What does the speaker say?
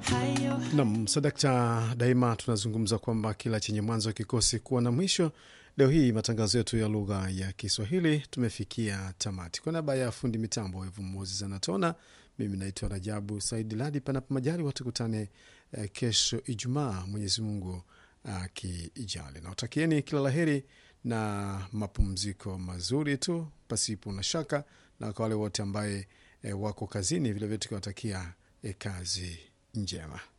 Nam sadakta, daima tunazungumza kwamba kila chenye mwanzo kikosi kuwa na mwisho. Leo hii matangazo yetu ya lugha ya Kiswahili tumefikia tamati. Kwa niaba ya fundi mitambo Evu Moses anatona, mimi naitwa Rajabu Saidi Ladi. Panapo majali watukutane eh, kesho Ijumaa, Mwenyezi Mungu akijali. Nawatakieni kila laheri na mapumziko mazuri tu pasipo na shaka, na kwa wale wote ambaye eh, wako kazini vilevile tukiwatakia eh, kazi njema.